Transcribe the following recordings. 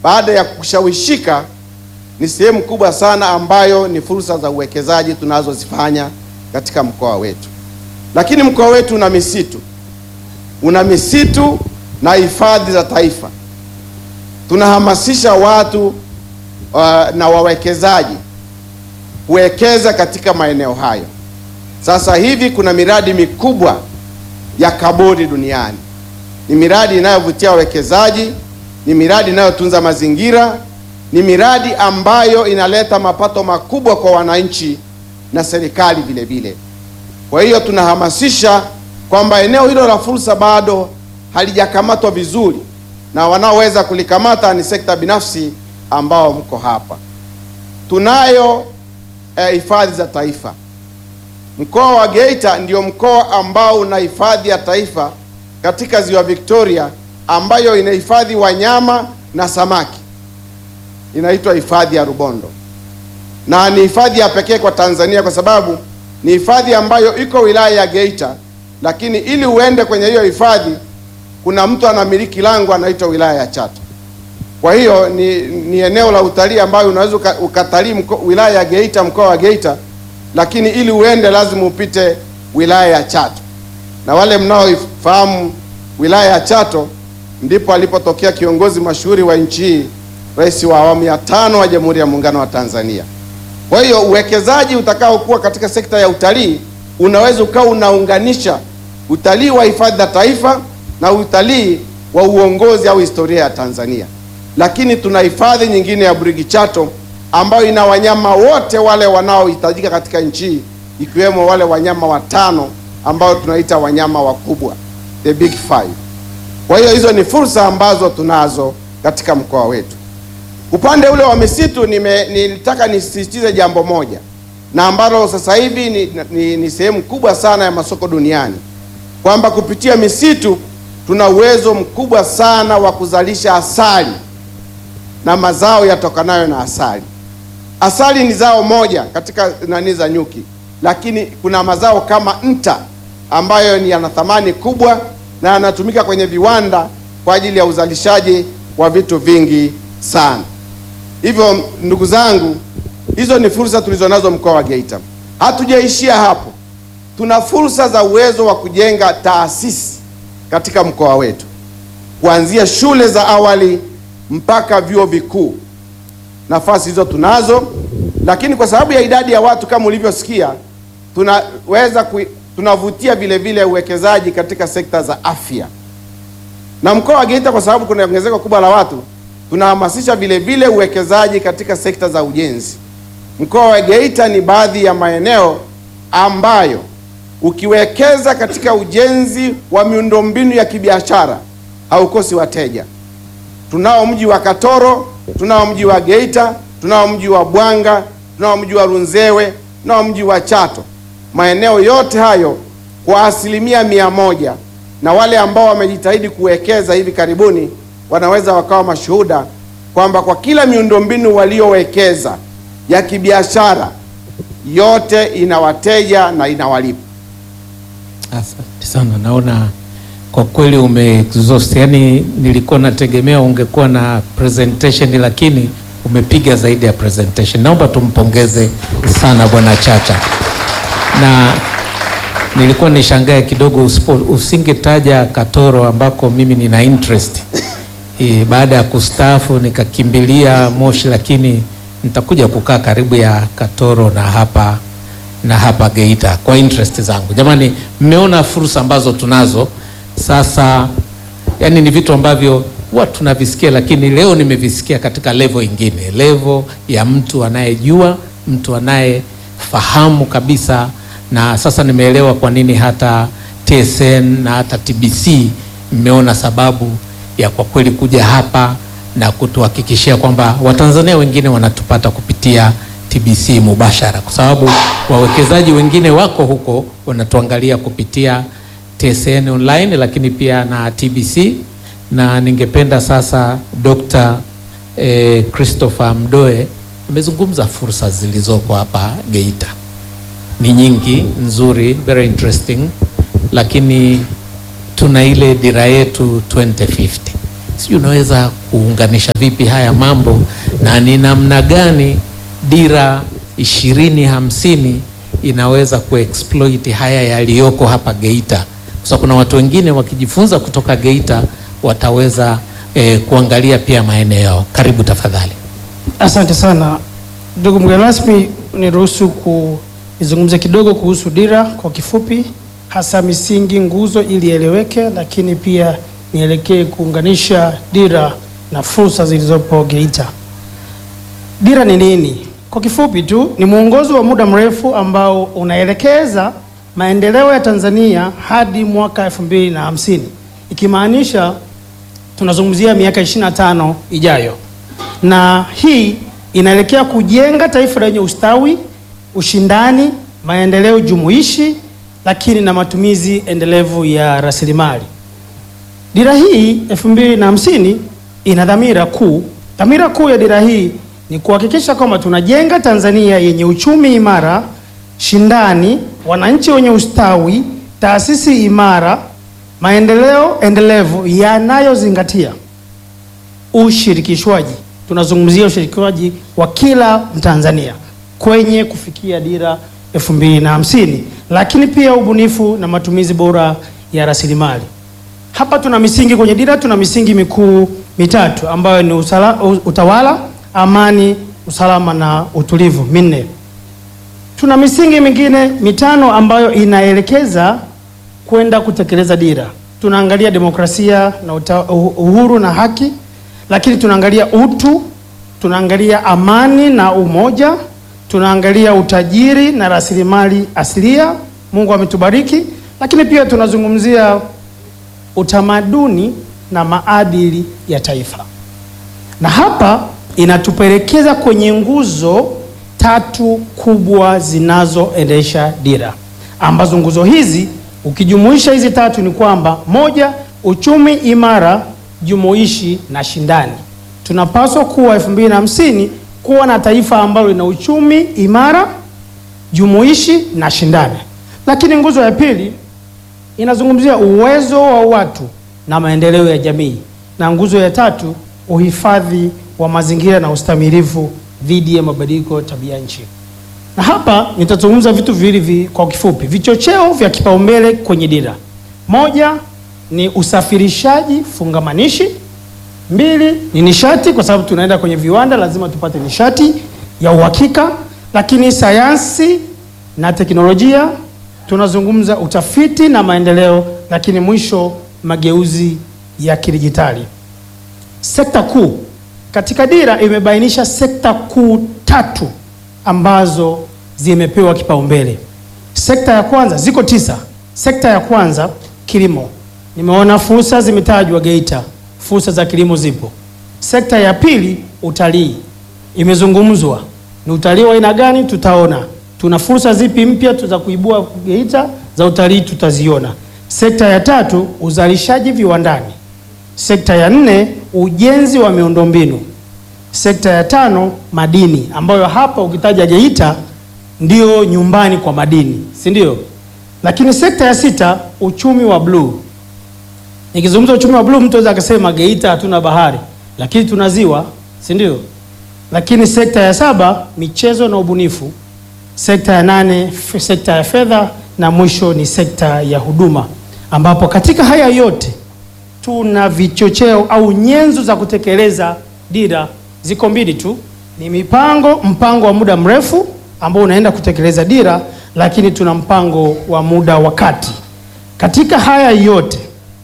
baada ya kushawishika, ni sehemu kubwa sana ambayo ni fursa za uwekezaji tunazozifanya katika mkoa wetu. Lakini mkoa wetu una misitu, una misitu na hifadhi za taifa. Tunahamasisha watu uh, na wawekezaji kuwekeza katika maeneo hayo. Sasa hivi kuna miradi mikubwa ya kaboni duniani. Ni miradi inayovutia wawekezaji, ni miradi inayotunza mazingira, ni miradi ambayo inaleta mapato makubwa kwa wananchi na serikali vile vile. Kwa hiyo tunahamasisha kwamba eneo hilo la fursa bado halijakamatwa vizuri, na wanaoweza kulikamata ni sekta binafsi ambao mko hapa. Tunayo hifadhi eh, za taifa. Mkoa wa Geita ndio mkoa ambao una hifadhi ya taifa katika ziwa Victoria ambayo inahifadhi wanyama na samaki, inaitwa hifadhi ya Rubondo, na ni hifadhi ya pekee kwa Tanzania kwa sababu ni hifadhi ambayo iko wilaya ya Geita, lakini ili uende kwenye hiyo hifadhi kuna mtu anamiliki lango anaitwa wilaya ya Chato. Kwa hiyo ni, ni eneo la utalii ambayo unaweza ukatalii wilaya ya Geita, mkoa wa Geita, lakini ili uende lazima upite wilaya ya Chato, na wale mnaoifahamu wilaya ya Chato ndipo alipotokea kiongozi mashuhuri wa nchi hii, rais wa awamu ya tano wa Jamhuri ya Muungano wa Tanzania. Kwa hiyo uwekezaji utakaokuwa katika sekta ya utalii unaweza ukawa unaunganisha utalii wa hifadhi za taifa na utalii wa uongozi au historia ya Tanzania. Lakini tuna hifadhi nyingine ya Burigi Chato ambayo ina wanyama wote wale wanaohitajika katika nchi hii ikiwemo wale wanyama watano ambao tunaita wanyama wakubwa, the big five. Kwa hiyo hizo ni fursa ambazo tunazo katika mkoa wetu. Upande ule wa misitu nime, nilitaka nisisitize jambo moja na ambalo sasa hivi ni, ni, ni sehemu kubwa sana ya masoko duniani kwamba kupitia misitu tuna uwezo mkubwa sana wa kuzalisha asali na mazao yatokanayo na asali. Asali ni zao moja katika nani za nyuki, lakini kuna mazao kama nta ambayo ni yana thamani kubwa na yanatumika kwenye viwanda kwa ajili ya uzalishaji wa vitu vingi sana. Hivyo ndugu zangu, hizo ni fursa tulizonazo mkoa wa Geita. Hatujaishia hapo, tuna fursa za uwezo wa kujenga taasisi katika mkoa wetu, kuanzia shule za awali mpaka vyuo vikuu. Nafasi hizo tunazo, lakini kwa sababu ya idadi ya watu kama ulivyosikia, tunaweza ku, tunavutia vile vile uwekezaji katika sekta za afya, na mkoa wa Geita kwa sababu kuna ongezeko kubwa la watu tunahamasisha vile vile uwekezaji katika sekta za ujenzi. Mkoa wa Geita ni baadhi ya maeneo ambayo ukiwekeza katika ujenzi wa miundombinu ya kibiashara haukosi wateja. Tunao mji wa Katoro, tunao mji wa Geita, tunao mji wa Bwanga, tunao mji wa Runzewe, tunao mji wa Chato. Maeneo yote hayo kwa asilimia mia moja, na wale ambao wamejitahidi kuwekeza hivi karibuni wanaweza wakawa mashuhuda kwamba kwa kila miundombinu waliowekeza ya kibiashara yote ina wateja na inawalipa. Asante sana, naona kwa kweli umeexhaust. Yani nilikuwa nategemea ungekuwa na presentation, lakini umepiga zaidi ya presentation. Naomba tumpongeze sana Bwana Chacha, na nilikuwa nishangae kidogo usingetaja Katoro ambako mimi nina interest E, baada ya kustaafu nikakimbilia Moshi, lakini nitakuja kukaa karibu ya Katoro na hapa na hapa Geita kwa interest zangu. Jamani, mmeona fursa ambazo tunazo sasa. Yani ni vitu ambavyo huwa tunavisikia, lakini leo nimevisikia katika level ingine, level ya mtu anayejua, mtu anayefahamu kabisa, na sasa nimeelewa kwa nini hata TSN na hata TBC mmeona sababu ya kwa kweli kuja hapa na kutuhakikishia kwamba Watanzania wengine wanatupata kupitia TBC mubashara, kwa sababu wawekezaji wengine wako huko wanatuangalia kupitia TSN online, lakini pia na TBC. Na ningependa sasa Dr. eh, Christopher Mdoe amezungumza fursa zilizoko hapa Geita, ni nyingi nzuri, very interesting, lakini tuna ile dira yetu 2050 sijui unaweza kuunganisha vipi haya mambo na ni namna gani dira ishirini hamsini inaweza kuexploit haya yaliyoko hapa Geita, kwa sababu kuna watu wengine wakijifunza kutoka Geita wataweza eh, kuangalia pia maeneo yao. Karibu tafadhali. Asante sana ndugu mgeni rasmi, niruhusu kuzungumza kidogo kuhusu dira kwa kifupi, hasa misingi, nguzo ili ieleweke, lakini pia nielekee kuunganisha dira na fursa zilizopo Geita. Dira ni nini? Kwa kifupi tu, ni mwongozo wa muda mrefu ambao unaelekeza maendeleo ya Tanzania hadi mwaka 2050 ikimaanisha tunazungumzia miaka 25 ijayo na hii inaelekea kujenga taifa lenye ustawi, ushindani, maendeleo jumuishi, lakini na matumizi endelevu ya rasilimali. Dira hii 2050 ina dhamira kuu. Dhamira kuu ya dira hii ni kuhakikisha kwamba tunajenga Tanzania yenye uchumi imara, shindani, wananchi wenye ustawi, taasisi imara, maendeleo endelevu yanayozingatia ushirikishwaji. Tunazungumzia ushirikishwaji wa kila Mtanzania kwenye kufikia dira 2050, lakini pia ubunifu na matumizi bora ya rasilimali. Hapa tuna misingi kwenye dira, tuna misingi mikuu mitatu ambayo ni usala, utawala, amani, usalama na utulivu minne. Tuna misingi mingine mitano ambayo inaelekeza kwenda kutekeleza dira. Tunaangalia demokrasia na uta, uhuru na haki, lakini tunaangalia utu, tunaangalia amani na umoja, tunaangalia utajiri na rasilimali asilia, Mungu ametubariki, lakini pia tunazungumzia utamaduni na maadili ya taifa. Na hapa inatupelekeza kwenye nguzo tatu kubwa zinazoendesha dira, ambazo nguzo hizi ukijumuisha hizi tatu ni kwamba moja, uchumi imara, jumuishi na shindani. Tunapaswa kuwa 2050 kuwa na taifa ambalo lina uchumi imara, jumuishi na shindani. Lakini nguzo ya pili inazungumzia uwezo wa watu na maendeleo ya jamii, na nguzo ya tatu uhifadhi wa mazingira na ustamilivu dhidi ya mabadiliko tabia nchi. Na hapa nitazungumza vitu viwili vi, kwa kifupi, vichocheo vya kipaumbele kwenye dira. Moja ni usafirishaji fungamanishi, mbili ni nishati, kwa sababu tunaenda kwenye viwanda, lazima tupate nishati ya uhakika, lakini sayansi na teknolojia, tunazungumza utafiti na maendeleo, lakini mwisho mageuzi ya kidijitali. Sekta kuu katika dira imebainisha sekta kuu tatu ambazo zimepewa kipaumbele. Sekta ya kwanza, ziko tisa. Sekta ya kwanza kilimo, nimeona fursa zimetajwa Geita, fursa za kilimo zipo. Sekta ya pili utalii, imezungumzwa ni utalii wa aina gani? Tutaona tuna fursa zipi mpya za kuibua Geita za utalii, tutaziona. Sekta ya tatu uzalishaji viwandani. Sekta ya nne ujenzi wa miundombinu. Sekta ya tano madini, ambayo hapa ukitaja Geita ndio nyumbani kwa madini, si ndio? Lakini sekta ya sita uchumi wa bluu. Nikizungumza uchumi wa bluu, mtu anaweza akasema Geita hatuna bahari, lakini tuna ziwa, si ndio? Lakini sekta ya saba michezo na ubunifu. Sekta ya nane sekta ya fedha, na mwisho ni sekta ya huduma, ambapo katika haya yote tuna vichocheo au nyenzo za kutekeleza dira ziko mbili tu, ni mipango, mpango wa muda mrefu ambao unaenda kutekeleza dira, lakini tuna mpango wa muda wa kati. Katika haya yote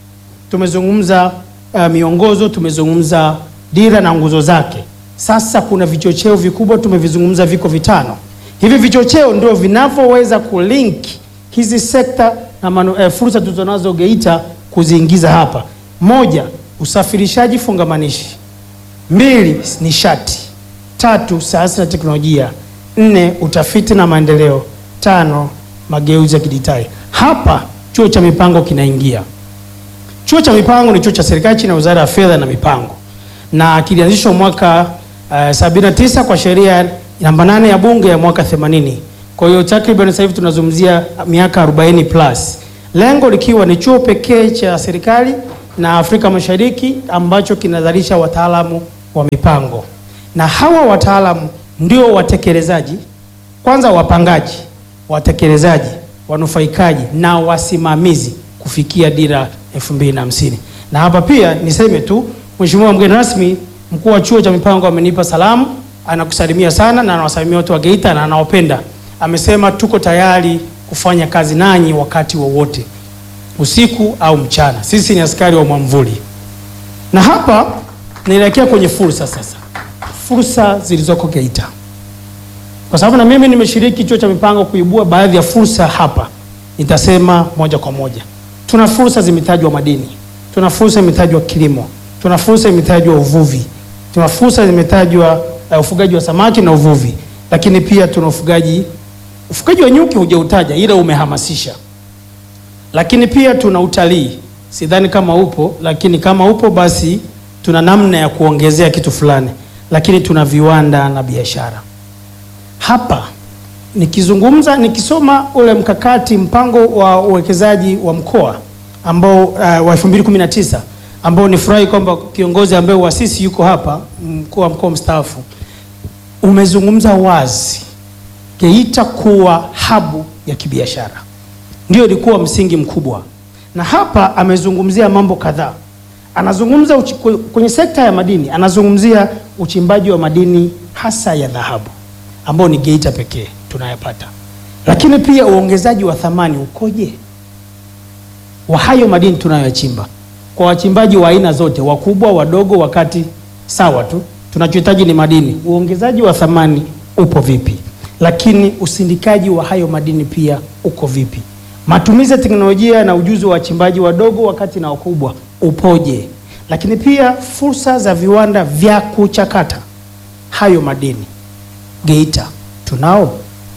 tumezungumza uh, miongozo, tumezungumza dira na nguzo zake. Sasa kuna vichocheo vikubwa tumevizungumza, viko vitano. Hivi vichocheo ndio vinavyoweza kulink hizi sekta na manu, eh, fursa tulizonazo Geita kuziingiza hapa. Moja, usafirishaji fungamanishi. Mbili, nishati. Tatu, sayansi na teknolojia. Nne, utafiti na maendeleo. Tano, mageuzi ya kidijitali. Hapa chuo cha mipango kinaingia. Chuo cha mipango ni chuo cha serikali chini ya Wizara ya Fedha na Mipango, na kilianzishwa mwaka uh, 79 kwa sheria namba 8 ya Bunge ya mwaka 80. Kwa hiyo takriban sasa hivi tunazungumzia miaka 40 plus, lengo likiwa ni chuo pekee cha serikali na Afrika Mashariki ambacho kinazalisha wataalamu wa mipango, na hawa wataalamu ndio watekelezaji, kwanza wapangaji, watekelezaji, wanufaikaji na wasimamizi kufikia dira 2050. Na hapa pia niseme tu, Mheshimiwa mgeni rasmi, mkuu wa chuo cha mipango amenipa salamu, anakusalimia sana na anawasalimia watu wa Geita na anawapenda. Amesema tuko tayari kufanya kazi nanyi wakati wowote usiku au mchana. Sisi ni askari wa mwamvuli. Na hapa naelekea kwenye fursa sasa, fursa zilizoko Geita, kwa sababu na mimi nimeshiriki chuo cha mipango kuibua baadhi ya fursa hapa. Nitasema moja kwa moja, tuna fursa zimetajwa madini, tuna fursa imetajwa kilimo, tuna fursa imetajwa uvuvi, tuna fursa zimetajwa uh, ufugaji wa samaki na uvuvi, lakini pia tuna ufugaji ufugaji wa nyuki hujautaja, ila umehamasisha lakini pia tuna utalii, sidhani kama upo, lakini kama upo basi tuna namna ya kuongezea kitu fulani, lakini tuna viwanda na biashara. Hapa nikizungumza, nikisoma ule mkakati mpango wa uwekezaji wa mkoa ambao uh, wa 2019 ambao ni furahi kwamba kiongozi ambaye uasisi yuko hapa, mkuu wa mkoa mstaafu, umezungumza wazi Geita kuwa habu ya kibiashara ndio ilikuwa msingi mkubwa, na hapa amezungumzia mambo kadhaa. Anazungumza uchi, kwenye sekta ya madini, anazungumzia uchimbaji wa madini hasa ya dhahabu ambao ni Geita pekee tunayapata, lakini pia uongezaji wa thamani ukoje wa hayo madini tunayoyachimba kwa wachimbaji wa aina zote, wakubwa, wadogo, wakati sawa tu. Tunachohitaji ni madini, uongezaji wa thamani upo vipi? Lakini usindikaji wa hayo madini pia uko vipi? Matumizi ya teknolojia na ujuzi wa wachimbaji wadogo wakati na wakubwa upoje? Lakini pia fursa za viwanda vya kuchakata hayo madini Geita tunao.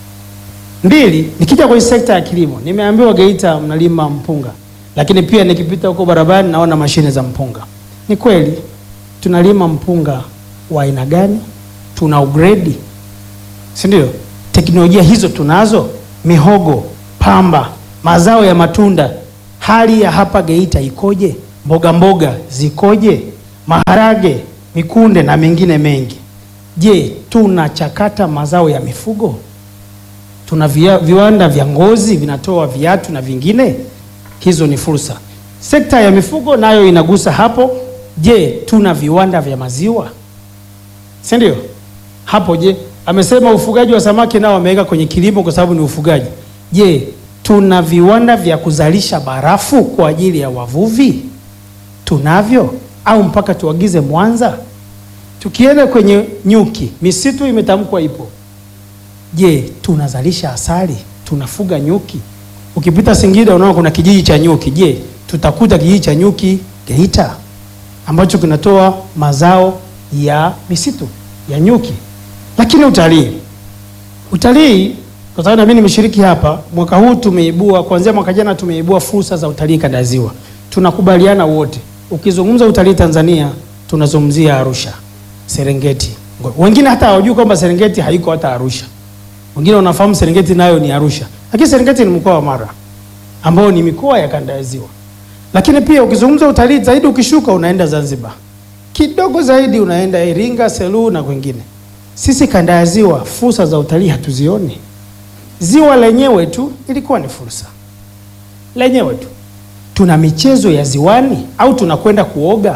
Mbili, nikija kwenye sekta ya kilimo, nimeambiwa Geita mnalima mpunga, lakini pia nikipita huko barabarani naona mashine za mpunga. Ni kweli tunalima mpunga wa aina gani? Tuna ugredi, si ndio? Teknolojia hizo tunazo, mihogo, pamba mazao ya matunda, hali ya hapa Geita ikoje? Mboga mboga zikoje? Maharage, mikunde na mengine mengi. Je, tunachakata mazao ya mifugo? Tuna via, viwanda vya ngozi vinatoa viatu na vingine. Hizo ni fursa. Sekta ya mifugo nayo inagusa hapo. Je, tuna viwanda vya maziwa, si ndio? Hapo je, amesema ufugaji wa samaki nao ameweka kwenye kilimo kwa sababu ni ufugaji. Je, tuna viwanda vya kuzalisha barafu kwa ajili ya wavuvi? Tunavyo au mpaka tuagize Mwanza? Tukienda kwenye nyuki, misitu imetamkwa ipo. Je, tunazalisha asali? Tunafuga nyuki? Ukipita Singida unaona kuna kijiji cha nyuki. Je, tutakuta kijiji cha nyuki Geita ambacho kinatoa mazao ya misitu ya nyuki? Lakini utalii, utalii kwa sababu na mimi nimeshiriki hapa mwaka huu, tumeibua kuanzia mwaka jana tumeibua fursa za utalii kanda ya Ziwa. Tunakubaliana wote, ukizungumza utalii Tanzania tunazungumzia Arusha, Serengeti. Wengine hata hawajui kwamba Serengeti haiko hata Arusha. Wengine wanafahamu Serengeti nayo ni Arusha, lakini Serengeti ni mkoa wa Mara ambao ni mikoa ya kanda ya Ziwa. Lakini pia ukizungumza utalii zaidi, ukishuka unaenda Zanzibar, kidogo zaidi unaenda Iringa, Selu na kwingine. Sisi kanda ya Ziwa fursa za utalii hatuzioni. Ziwa lenyewe tu ilikuwa ni fursa lenyewe tu. Tuna michezo ya ziwani au tunakwenda kuoga?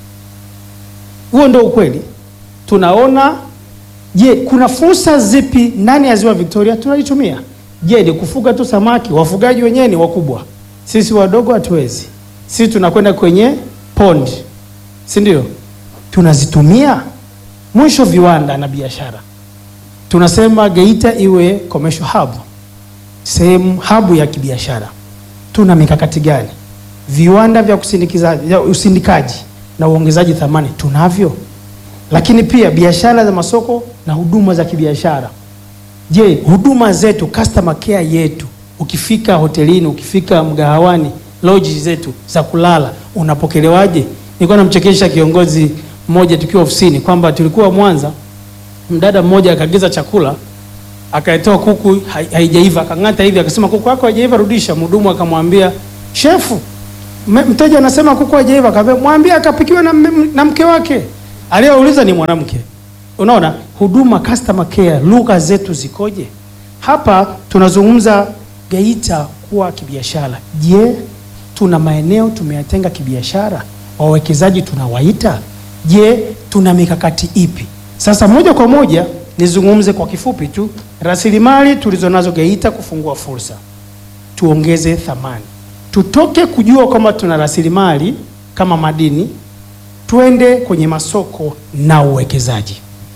Huo ndio ukweli. Tunaona, je, kuna fursa zipi ndani ya ziwa Victoria tunaitumia? Je, ni kufuga tu samaki? Wafugaji wenyewe ni wakubwa, sisi wadogo hatuwezi. Sisi tunakwenda kwenye pond, si ndio? Tunazitumia. Mwisho, viwanda na biashara tunasema Geita iwe commercial hub, sehemu hub ya kibiashara. Tuna mikakati gani? Viwanda vya kusindikiza, vya usindikaji na uongezaji thamani tunavyo, lakini pia biashara za masoko na huduma za kibiashara. Je, huduma zetu, customer care yetu, ukifika hotelini, ukifika mgahawani, lodge zetu za kulala unapokelewaje? Nilikuwa namchekesha kiongozi mmoja tukiwa ofisini kwamba tulikuwa Mwanza mdada mmoja akaagiza chakula akaitoa kuku haijaiva, akang'ata hivi, akasema kuku yako haijaiva, rudisha. Mhudumu akamwambia shefu, M- mteja anasema kuku hajaiva, akaambia mwambie akapikiwe na, mme- na mke wake. Aliyeuliza ni mwanamke. Unaona, huduma customer care, lugha zetu zikoje? Hapa tunazungumza Geita kuwa kibiashara. Je, tuna maeneo tumeyatenga kibiashara? Wawekezaji tunawaita? Je, tuna mikakati ipi? Sasa moja kwa moja nizungumze kwa kifupi tu rasilimali tulizonazo Geita kufungua fursa, tuongeze thamani, tutoke kujua kwamba tuna rasilimali kama madini, twende kwenye masoko na uwekezaji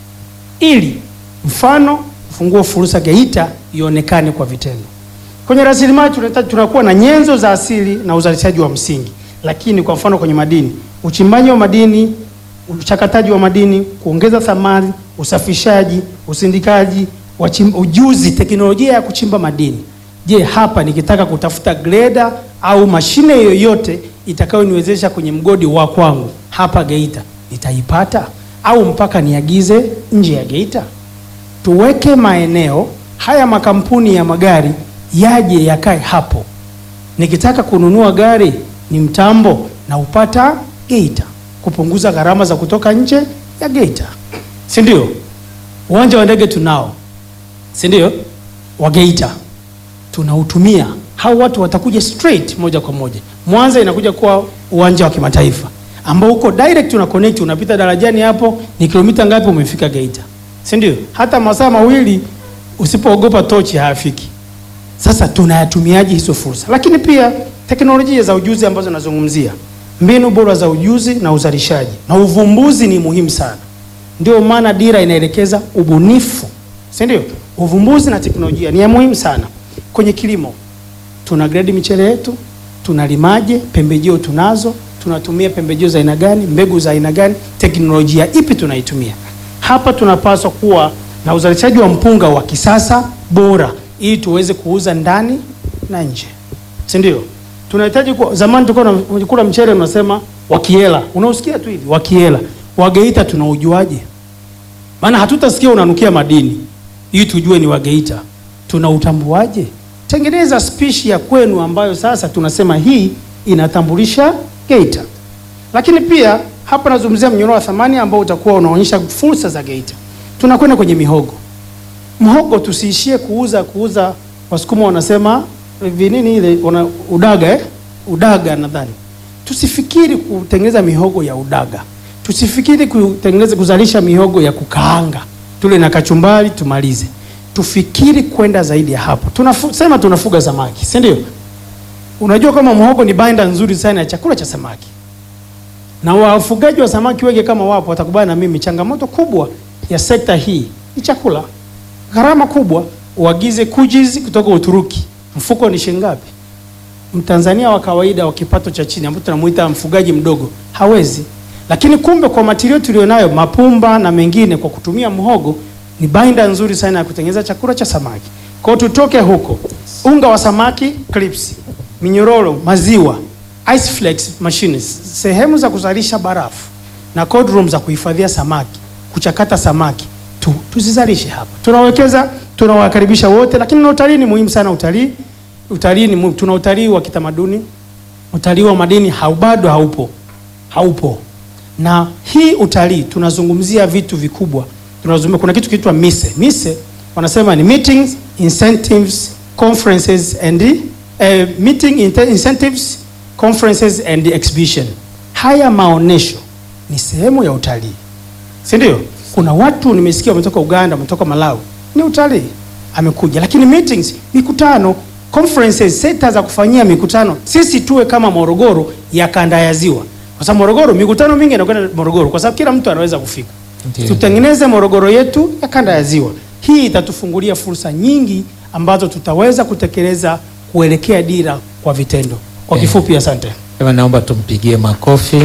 ili mfano ufungue fursa Geita ionekane kwa vitendo. Kwenye rasilimali tunahitaji tunakuwa na nyenzo za asili na uzalishaji wa msingi, lakini kwa mfano kwenye madini, uchimbaji wa madini, uchakataji wa madini, kuongeza thamani, usafishaji, usindikaji, wachim, ujuzi, teknolojia ya kuchimba madini. Je, hapa nikitaka kutafuta greda au mashine yoyote itakayoniwezesha kwenye mgodi wa kwangu hapa Geita nitaipata au mpaka niagize nje ya Geita? Tuweke maeneo haya, makampuni ya magari yaje yakae hapo. Nikitaka kununua gari ni mtambo na upata Geita, kupunguza gharama za kutoka nje ya Geita, si ndio? Uwanja wa ndege tunao, si ndio? Wa Geita tunautumia, hao watu watakuja straight moja kwa moja. Mwanza inakuja kuwa uwanja wa kimataifa ambao uko direct, una connect, unapita darajani hapo, ni kilomita ngapi umefika Geita, si ndio? Hata masaa mawili usipoogopa tochi hayafiki. Sasa tunayatumiaje hizo fursa? Lakini pia teknolojia za ujuzi ambazo nazungumzia, mbinu bora za ujuzi na uzalishaji na uvumbuzi ni muhimu sana. Ndio maana dira inaelekeza ubunifu, si ndio? Uvumbuzi na teknolojia ni ya muhimu sana. Kwenye kilimo tuna grade michele yetu, tunalimaje, pembejeo tunazo, tunatumia pembejeo za aina gani, mbegu za aina gani, teknolojia ipi tunaitumia. Hapa tunapaswa kuwa na uzalishaji wa mpunga wa kisasa bora, ili tuweze kuuza ndani na nje, si ndio? Tunahitaji kuwa, zamani tulikuwa tunakula mchele unasema wakiela, unausikia tu hivi wakiela. Wageita tunaujuaje? Maana hatutasikia unanukia madini ili tujue ni Wageita. Tunautambuaje? Tengeneza spishi ya kwenu ambayo sasa tunasema hii inatambulisha Geita. Lakini pia hapa nazungumzia mnyororo wa thamani ambao utakuwa unaonyesha fursa za Geita. Tunakwenda kwenye mihogo. Mhogo tusiishie kuuza kuuza, Wasukuma wanasema vinini ile una, udaga eh? Udaga nadhani. Tusifikiri kutengeneza mihogo ya udaga. Tusifikiri kutengeneza kuzalisha mihogo ya kukaanga tule na kachumbari tumalize. Tufikiri kwenda zaidi ya hapo. Tunasema tunafuga samaki, si ndio? Unajua kama mhogo ni bainda nzuri sana ya chakula cha samaki, na wafugaji wa samaki wengi kama wapo watakubali na mimi, changamoto kubwa ya sekta hii ni chakula. Gharama kubwa, uagize kujizi kutoka Uturuki, mfuko ni shilingi ngapi? Mtanzania wa kawaida wa kipato cha chini ambaye tunamuita mfugaji mdogo hawezi. Lakini kumbe kwa matirio tulionayo, mapumba na mengine, kwa kutumia mhogo ni bainda nzuri sana ya kutengeneza chakula cha samaki. Kwa hiyo tutoke huko, unga wa samaki, clips, minyororo, maziwa, ice flakes machines, sehemu za kuzalisha barafu na cold room za kuhifadhia samaki, kuchakata samaki tu, tuzizalishe hapa. Tunawekeza, tunawakaribisha wote, lakini na utalii ni muhimu sana. Utalii utalii ni muhimu. Tuna utalii wa kitamaduni, utalii wa madini hau bado haupo, haupo. Na hii utalii tunazungumzia vitu vikubwa, tunazungumzia kuna kitu kinaitwa mise. Mise wanasema ni meetings, incentives, conferences and uh, meeting incentives, conferences and exhibition. Haya maonesho ni sehemu ya utalii, si ndio? Kuna watu nimesikia wametoka Uganda, wametoka Malawi, ni utalii amekuja. Lakini meetings, mikutano, conferences, seta za kufanyia mikutano, sisi tuwe kama Morogoro ya kanda ya Ziwa, kwa sababu Morogoro mikutano mingi inakwenda Morogoro, kwa sababu kila mtu anaweza kufika. Ndiyo. Tutengeneze Morogoro yetu ya kanda ya Ziwa. Hii itatufungulia fursa nyingi ambazo tutaweza kutekeleza kuelekea dira kwa vitendo. Kwa Eh. kifupi, asante. Ema, naomba tumpigie makofi.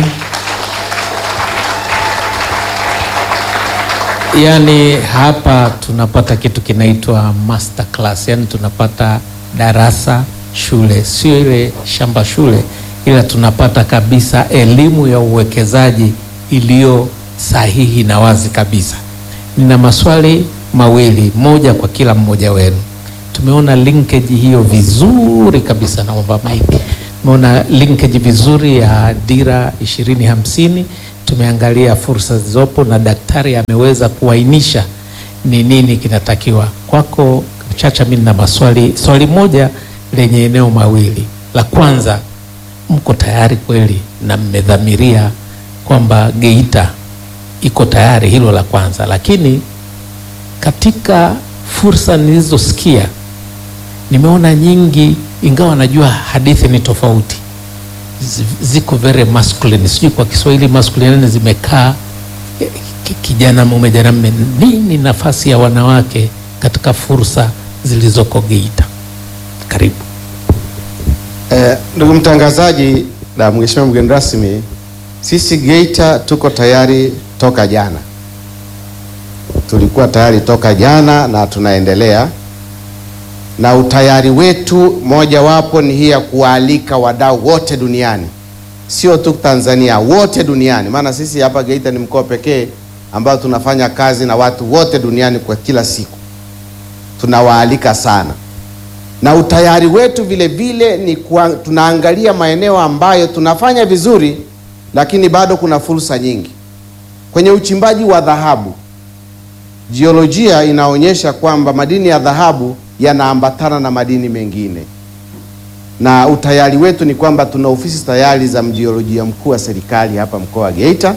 Yaani hapa tunapata kitu kinaitwa master class, yaani tunapata darasa shule, sio ile shamba shule, ila tunapata kabisa elimu ya uwekezaji iliyo sahihi na wazi kabisa. Nina maswali mawili, moja kwa kila mmoja wenu. Tumeona linkage hiyo vizuri kabisa, naomba Mike. tumeona linkage vizuri ya dira ishirini hamsini. Tumeangalia fursa zilizopo na daktari ameweza kuainisha ni nini kinatakiwa. Kwako Chacha, mimi nina maswali, swali moja lenye eneo mawili. La kwanza, mko tayari kweli na mmedhamiria kwamba Geita iko tayari? Hilo la kwanza, lakini katika fursa nilizosikia nimeona nyingi, ingawa najua hadithi ni tofauti, zi- ziko very masculine, sijui kwa Kiswahili masculine zimekaa eh, ki- kijana mume jana mme. Nini nafasi ya wanawake katika fursa zilizoko Geita? Karibu. Eh, ndugu mtangazaji na mheshimiwa mgeni rasmi, sisi Geita tuko tayari toka jana, tulikuwa tayari toka jana na tunaendelea na utayari wetu. Mojawapo ni hii ya kuwaalika wadau wote duniani, sio tu Tanzania, wote duniani, maana sisi hapa Geita ni mkoa pekee ambao tunafanya kazi na watu wote duniani kwa kila siku, tunawaalika sana na utayari wetu vile vile ni kwa, tunaangalia maeneo ambayo tunafanya vizuri, lakini bado kuna fursa nyingi kwenye uchimbaji wa dhahabu. Jiolojia inaonyesha kwamba madini ya dhahabu yanaambatana na madini mengine, na utayari wetu ni kwamba tuna ofisi tayari za mjiolojia mkuu wa serikali hapa mkoa wa Geita.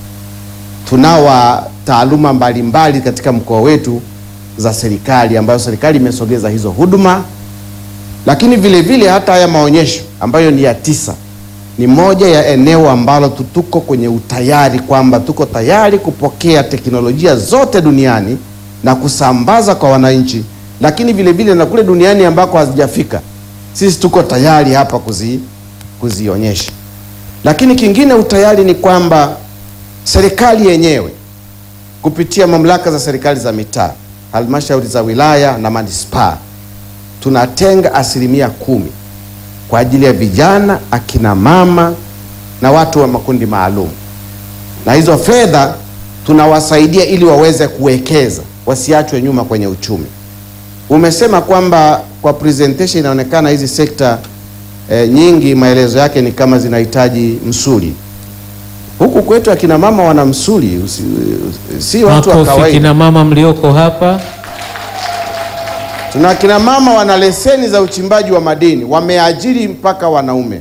Tunao wa taaluma mbalimbali katika mkoa wetu za serikali ambayo serikali imesogeza hizo huduma lakini vile vile hata haya maonyesho ambayo ni ya tisa ni moja ya eneo ambalo tu- tuko kwenye utayari kwamba tuko tayari kupokea teknolojia zote duniani na kusambaza kwa wananchi, lakini vile vile na kule duniani ambako hazijafika sisi tuko tayari hapa kuzi, kuzionyesha. Lakini kingine utayari ni kwamba serikali yenyewe kupitia mamlaka za serikali za mitaa, halmashauri za wilaya na manispaa tunatenga asilimia kumi kwa ajili ya vijana, akina mama na watu wa makundi maalum, na hizo fedha tunawasaidia ili waweze kuwekeza, wasiachwe nyuma kwenye uchumi. Umesema kwamba kwa presentation inaonekana hizi sekta eh, nyingi maelezo yake ni kama zinahitaji msuli. Huku kwetu akina mama wana msuli, usi, si watu wa Makofi kawaida. kina mama mlioko hapa. Tuna kina mama wana leseni za uchimbaji wa madini, wameajiri mpaka wanaume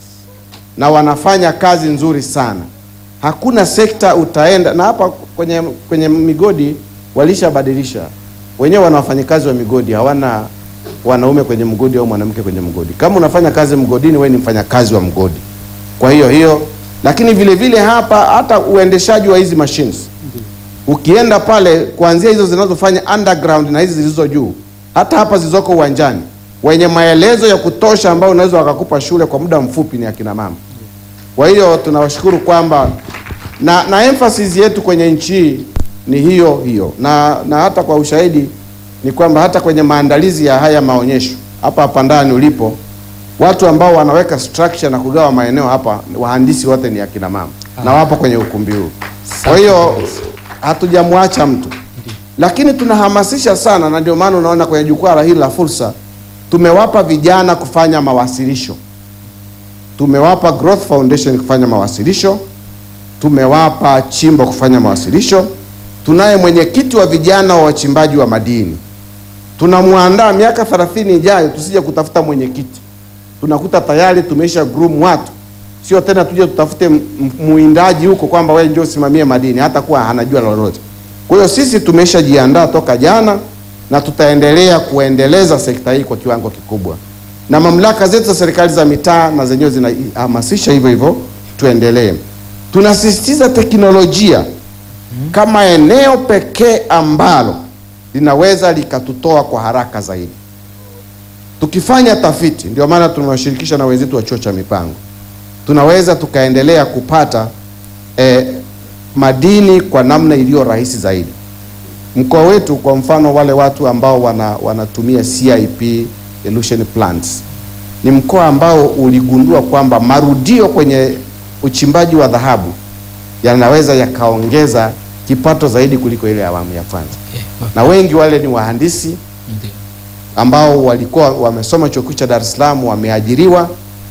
na wanafanya kazi nzuri sana. Hakuna sekta utaenda na hapa kwenye, kwenye migodi walishabadilisha wenyewe, wana wafanyakazi wa migodi, hawana wanaume kwenye mgodi au mwanamke kwenye mgodi. Kama unafanya kazi mgodini, wewe ni mfanyakazi wa mgodi. Kwa hiyo hiyo, lakini vile vile hapa hata uendeshaji wa hizi machines ukienda pale kuanzia hizo zinazofanya underground na hizi zilizo juu, hata hapa zilizoko uwanjani, wenye maelezo ya kutosha ambao unaweza wakakupa shule kwa muda mfupi ni akina mama. Kwa hiyo tunawashukuru kwamba na, na emphasis yetu kwenye nchi hii ni hiyo hiyo, na, na hata kwa ushahidi ni kwamba hata kwenye maandalizi ya haya maonyesho hapa hapa ndani ulipo, watu ambao wanaweka structure na kugawa maeneo hapa, wahandisi wote ni akina mama na wapo kwenye ukumbi huu. Kwa hiyo hatujamwacha mtu, lakini tunahamasisha sana, na ndio maana unaona kwenye jukwaa la hili la fursa tumewapa vijana kufanya mawasilisho, tumewapa Growth Foundation kufanya mawasilisho, tumewapa Chimbo kufanya mawasilisho. Tunaye mwenyekiti wa vijana wa wachimbaji wa madini, tunamwandaa miaka 30 ijayo, tusije kutafuta mwenyekiti, tunakuta tayari tumeisha groom watu sio tena tuje tutafute m- m- muindaji huko kwamba wewe ndio usimamie madini, hata kuwa hanajua lolote. Kwa hiyo sisi tumeshajiandaa toka jana na tutaendelea kuendeleza sekta hii kwa kiwango kikubwa, na mamlaka zetu za serikali za mitaa na zenyewe zinahamasisha hivyo hivyo, tuendelee. Tunasisitiza teknolojia kama eneo pekee ambalo linaweza likatutoa kwa haraka zaidi. Tukifanya tafiti, ndio maana tumewashirikisha na wenzetu wa chuo cha mipango tunaweza tukaendelea kupata eh, madini kwa namna iliyo rahisi zaidi. Mkoa wetu kwa mfano, wale watu ambao wana, wanatumia CIP elution plants ni mkoa ambao uligundua kwamba marudio kwenye uchimbaji wa dhahabu yanaweza yakaongeza kipato zaidi kuliko ile awamu ya kwanza, Okay. na wengi wale ni wahandisi Ndio. ambao walikuwa wamesoma chuo kikuu cha Dar es Salaam wameajiriwa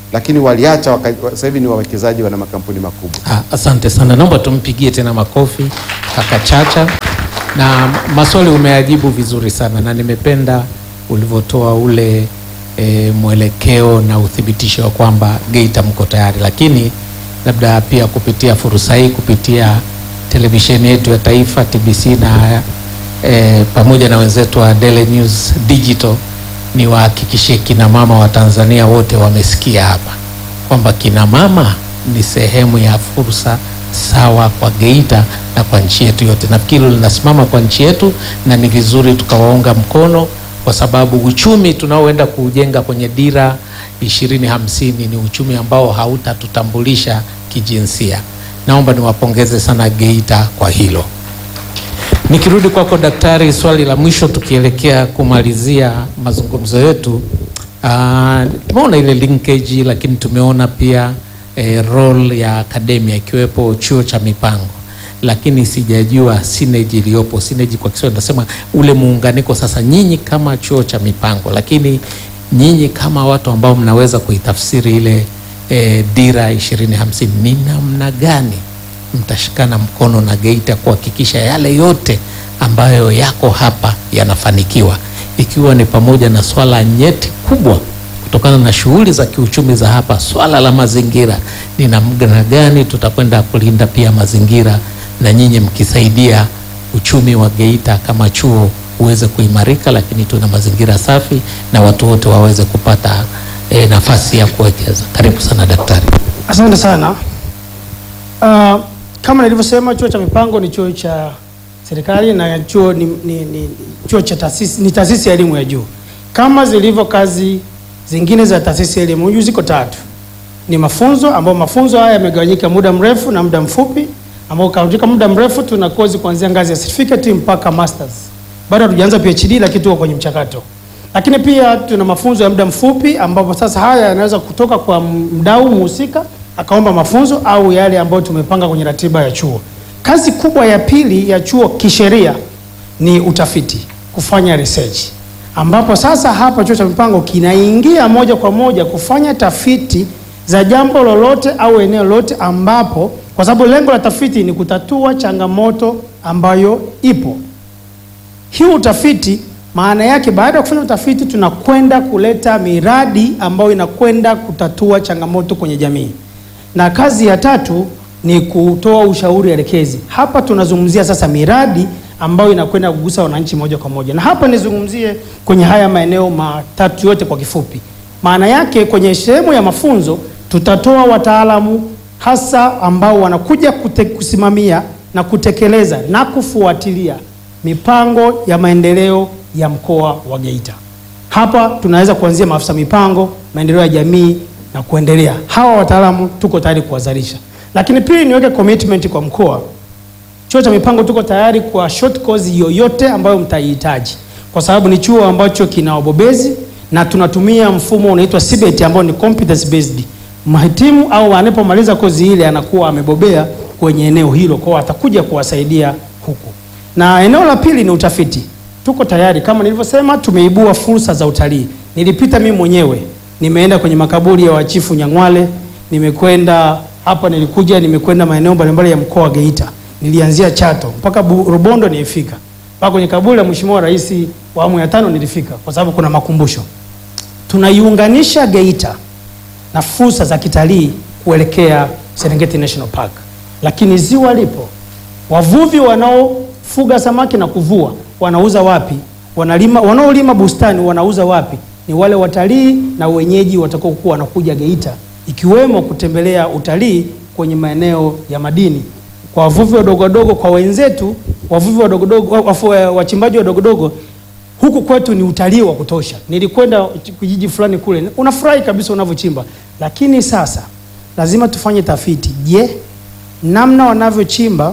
lakini waliacha waka- sasa hivi ni wawekezaji, wana makampuni makubwa. Ah, Asante sana, naomba tumpigie tena makofi kaka Chacha, na maswali umeajibu vizuri sana, na nimependa ulivyotoa ule e, mwelekeo na uthibitisho wa kwamba Geita mko tayari, lakini labda pia kupitia fursa hii kupitia televisheni yetu ya taifa TBC na e, pamoja na wenzetu wa Daily News Digital niwahakikishie kina mama wa Tanzania wote wamesikia hapa kwamba kina mama ni sehemu ya fursa sawa kwa Geita na kwa nchi yetu yote. Nafikiri linasimama kwa nchi yetu na ni vizuri tukawaunga mkono, kwa sababu uchumi tunaoenda kuujenga kwenye dira ishirini hamsini ni uchumi ambao hautatutambulisha kijinsia. Naomba niwapongeze sana Geita kwa hilo. Nikirudi kwako daktari, swali la mwisho tukielekea kumalizia mazungumzo yetu. Ah, tumeona ile linkage, lakini tumeona pia eh, role ya akademia ikiwepo chuo cha mipango, lakini sijajua synergy iliyopo. Synergy kwa Kiswahili nasema ule muunganiko. Sasa nyinyi kama chuo cha mipango, lakini nyinyi kama watu ambao mnaweza kuitafsiri ile eh, dira ishirini hamsini, ni namna gani mtashikana mkono na Geita kuhakikisha yale yote ambayo yako hapa yanafanikiwa, ikiwa ni pamoja na swala nyeti kubwa kutokana na shughuli za kiuchumi za hapa, swala la mazingira. Ni namna gani tutakwenda kulinda pia mazingira, na nyinyi mkisaidia uchumi wa Geita kama chuo uweze kuimarika, lakini tuna mazingira safi na watu wote waweze kupata eh, nafasi ya kuwekeza. Karibu sana daktari. Asante sana. Uh, kama nilivyosema chuo cha mipango ni chuo cha serikali na chuo ni, ni, ni, chuo cha taasisi ni taasisi ya elimu ya juu kama zilivyo kazi zingine za taasisi ya elimu ya juu ziko tatu. Ni mafunzo ambayo mafunzo haya yamegawanyika muda mrefu na muda mfupi, ambao katika muda mrefu tuna kozi kuanzia ngazi ya certificate mpaka masters. Bado hatujaanza PhD lakini tuko kwenye mchakato. Lakini pia tuna mafunzo ya muda mfupi ambapo sasa haya yanaweza kutoka kwa mdau mhusika akaomba mafunzo au yale ambayo tumepanga kwenye ratiba ya chuo. Kazi kubwa ya pili ya chuo kisheria ni utafiti, kufanya research, ambapo sasa hapa chuo cha mipango kinaingia moja kwa moja kufanya tafiti za jambo lolote au eneo lolote, ambapo kwa sababu lengo la tafiti ni kutatua changamoto ambayo ipo. Hii utafiti maana yake baada ya kufanya utafiti tunakwenda kuleta miradi ambayo inakwenda kutatua changamoto kwenye jamii. Na kazi ya tatu ni kutoa ushauri elekezi. Hapa tunazungumzia sasa miradi ambayo inakwenda kugusa wananchi moja kwa moja. Na hapa nizungumzie kwenye haya maeneo matatu yote kwa kifupi. Maana yake kwenye sehemu ya mafunzo tutatoa wataalamu hasa ambao wanakuja kute, kusimamia na kutekeleza na kufuatilia mipango ya maendeleo ya mkoa wa Geita. Hapa tunaweza kuanzia maafisa mipango, maendeleo ya jamii na kuendelea. Hawa wataalamu tuko tayari kuwazalisha. Lakini pili, niweke commitment kwa mkoa. Chuo cha mipango tuko tayari kwa short course yoyote ambayo mtaihitaji, kwa sababu ni chuo ambacho kina wabobezi na tunatumia mfumo unaitwa CBET ambao ni competence based. Mahitimu au anapomaliza kozi ile anakuwa amebobea kwenye eneo hilo, kwa hiyo atakuja kuwasaidia huku. Na eneo la pili ni utafiti. Tuko tayari kama nilivyosema, tumeibua fursa za utalii. Nilipita mimi mwenyewe, nimeenda kwenye makaburi ya wachifu Nyang'wale, nimekwenda hapa, nilikuja nimekwenda maeneo mbalimbali ya mkoa wa Geita, nilianzia Chato mpaka Bu- Rubondo nilifika, mpaka kwenye kaburi la Mheshimiwa Rais wa awamu ya tano nilifika, kwa sababu kuna makumbusho. Tunaiunganisha Geita na fursa za kitalii kuelekea Serengeti National Park, lakini ziwa lipo. Wavuvi wanaofuga samaki na kuvua wanauza wapi? Wanalima, wanaolima bustani wanauza wapi? Ni wale watalii na wenyeji watakaokuwa wanakuja Geita, ikiwemo kutembelea utalii kwenye maeneo ya madini kwa wavuvi wadogo wadogo, kwa wenzetu wavuvi wadogo wadogo, wa- wafu- wachimbaji wadogo wadogo huku kwetu ni utalii wa kutosha. Nilikwenda kijiji fulani kule, unafurahi kabisa unavyochimba, lakini sasa lazima tufanye tafiti. Je, namna wanavyochimba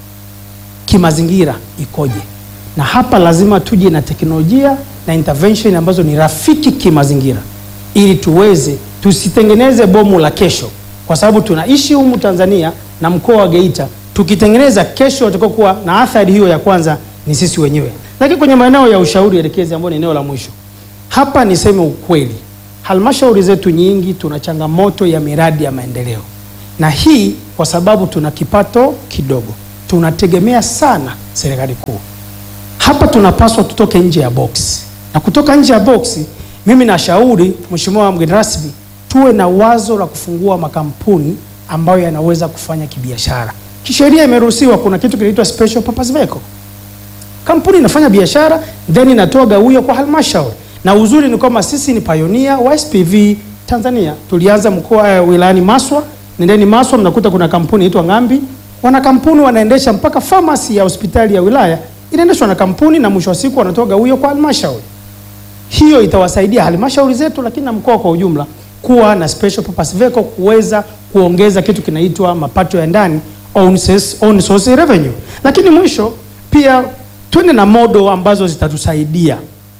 kimazingira ikoje? Na hapa lazima tuje na teknolojia na intervention ambazo ni rafiki kimazingira, ili tuweze tusitengeneze bomu la kesho, kwa sababu tunaishi humu Tanzania na mkoa wa Geita. Tukitengeneza kesho, watakokuwa na athari hiyo ya kwanza ni sisi wenyewe. Lakini kwenye maeneo ya ushauri elekezi, ambayo ni eneo la mwisho, hapa niseme ukweli, halmashauri zetu nyingi tuna changamoto ya miradi ya maendeleo, na hii kwa sababu tuna kipato kidogo, tunategemea sana serikali kuu. Hapa tunapaswa tutoke nje ya box, na kutoka nje ya box, mimi nashauri Mheshimiwa mgeni rasmi, tuwe na wazo la kufungua makampuni ambayo yanaweza kufanya kibiashara. Kisheria imeruhusiwa, kuna kitu kinaitwa special purpose vehicle. Kampuni inafanya biashara then inatoa gawio kwa halmashauri, na uzuri ni kwamba sisi ni pioneer wa SPV Tanzania. Tulianza mkoa eh, wilayani Maswa, nendeni Maswa mnakuta kuna kampuni inaitwa Ng'ambi, wana kampuni wanaendesha mpaka pharmacy ya hospitali ya wilaya inaendeshwa na kampuni, na mwisho wa siku wanatoa gawio kwa halmashauri. Hiyo itawasaidia halmashauri zetu, lakini na mkoa kwa ujumla kuwa na special purpose vehicle kuweza kuongeza kitu kinaitwa mapato ya ndani own source, own source revenue. Lakini mwisho pia twende na modo ambazo zitatusaidia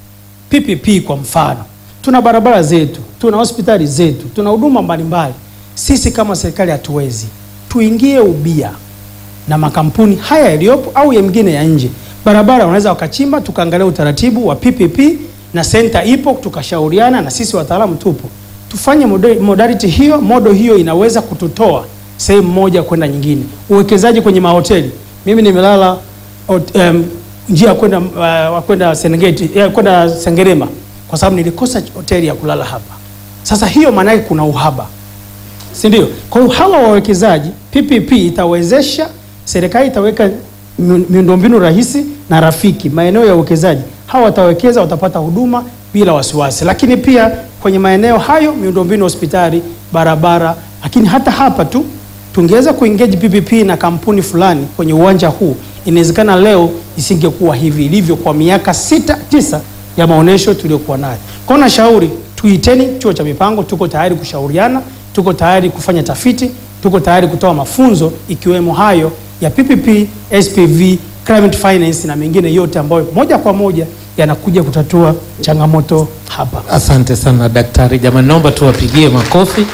PPP. Kwa mfano, tuna barabara zetu, tuna hospitali zetu, tuna huduma mbalimbali. Sisi kama serikali hatuwezi, tuingie ubia na makampuni haya yaliyopo au ya mengine ya nje. Barabara wanaweza wakachimba, tukaangalia utaratibu wa PPP na senta ipo, tukashauriana na sisi wataalamu tupo, tufanye moda- modality hiyo. Modo hiyo inaweza kututoa sehemu moja kwenda nyingine. Uwekezaji kwenye mahoteli, mimi nimelala hot- em, njia ya kwenda uh, kwenda Serengeti ya kwenda Sengerema kwa sababu nilikosa hoteli ya kulala hapa. Sasa hiyo maana yake kuna uhaba si ndio? Kwa hiyo hawa wawekezaji, PPP itawezesha serikali, itaweka miun- miundombinu rahisi na rafiki maeneo ya uwekezaji. Hawa watawekeza, watapata huduma bila wasiwasi. Lakini pia kwenye maeneo hayo miundombinu, hospitali, barabara, lakini hata hapa tu tungeweza kuengage PPP na kampuni fulani kwenye uwanja huu, inawezekana leo isingekuwa hivi ilivyo kwa miaka sita tisa ya maonesho tuliyokuwa nayo. Kwa hiyo nashauri tuiteni chuo cha mipango, tuko tayari kushauriana, tuko tayari kufanya tafiti, tuko tayari kutoa mafunzo ikiwemo hayo ya PPP, SPV, climate finance na mengine yote ambayo moja kwa moja yanakuja kutatua changamoto hapa. Asante sana daktari. Jamani, naomba tuwapigie makofi.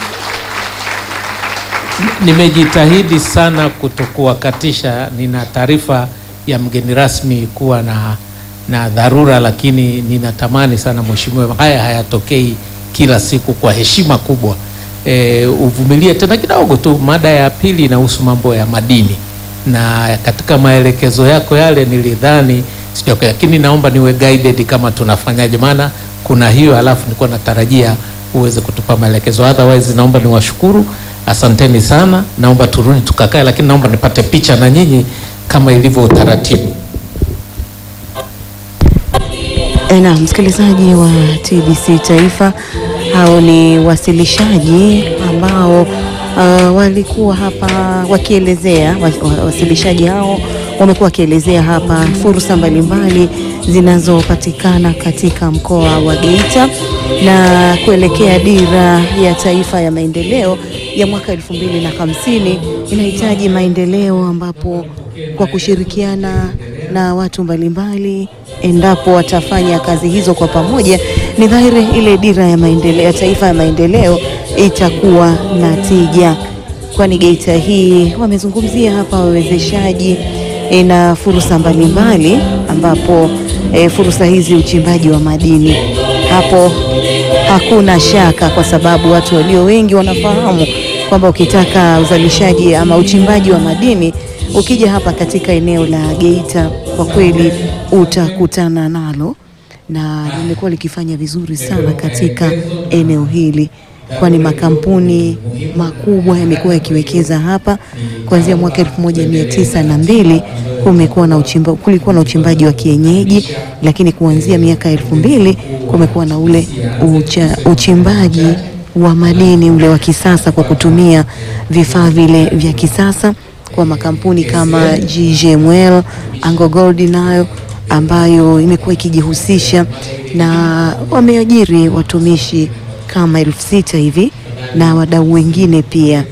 Nimejitahidi sana kutokuwakatisha. Nina taarifa ya mgeni rasmi kuwa na, na dharura, lakini ninatamani sana mheshimiwa, haya hayatokei kila siku. Kwa heshima kubwa e, uvumilie tena kidogo tu. Mada ya pili inahusu mambo ya madini, na katika maelekezo yako yale nilidhani sio, lakini naomba niwe guided kama tunafanyaje, maana kuna hiyo, halafu nilikuwa natarajia uweze kutupa maelekezo. Otherwise naomba niwashukuru, asanteni sana. Naomba turudi tukakae, lakini naomba nipate picha na nyinyi kama ilivyo utaratibu. Na msikilizaji wa TBC Taifa, hao ni wasilishaji ambao uh, walikuwa hapa wakielezea, wa- wa- wasilishaji hao wamekuwa wakielezea hapa fursa mbalimbali zinazopatikana katika mkoa wa Geita na kuelekea dira ya taifa ya maendeleo ya mwaka 2050 inahitaji maendeleo ambapo kwa kushirikiana na watu mbalimbali, endapo watafanya kazi hizo kwa pamoja, ni dhahiri ile dira ya maendeleo ya taifa ya maendeleo itakuwa na tija. Kwani Geita hii wamezungumzia hapa wawezeshaji e, na fursa mbalimbali, ambapo e, fursa hizi uchimbaji wa madini hapo hakuna shaka, kwa sababu watu walio wengi wanafahamu kwamba ukitaka uzalishaji ama uchimbaji wa madini ukija hapa katika eneo la Geita kwa kweli utakutana nalo, na limekuwa likifanya vizuri sana katika eneo hili, kwani makampuni makubwa yamekuwa yakiwekeza hapa kuanzia mwaka elfu moja mia tisa na mbili kumekuwa na uchimba, kulikuwa na uchimbaji wa kienyeji, lakini kuanzia miaka elfu mbili kumekuwa na ule ucha, uchimbaji wa madini ule wa kisasa kwa kutumia vifaa vile vya kisasa kwa makampuni kama GGML, Anglo Gold nayo ambayo imekuwa ikijihusisha na wameajiri watumishi kama elfu sita hivi na wadau wengine pia,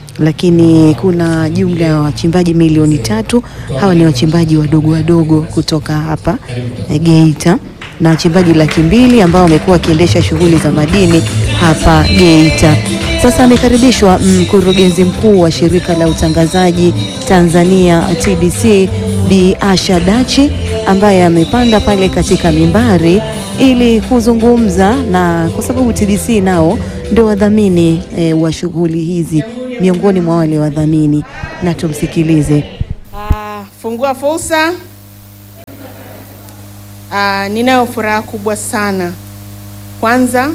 lakini kuna jumla ya wachimbaji milioni tatu. Hawa ni wachimbaji wadogo wadogo kutoka hapa eh, Geita na wachimbaji laki mbili ambao wamekuwa wakiendesha shughuli za madini hapa Geita. Sasa amekaribishwa mkurugenzi mkuu wa shirika la utangazaji Tanzania TBC Bi Asha Dachi ambaye amepanda pale katika mimbari ili kuzungumza na, kwa sababu TBC nao ndio wadhamini e, wa shughuli hizi, miongoni mwa wale wadhamini, na tumsikilize. Ah, fungua fursa. Ah, ninayo furaha kubwa sana. Kwanza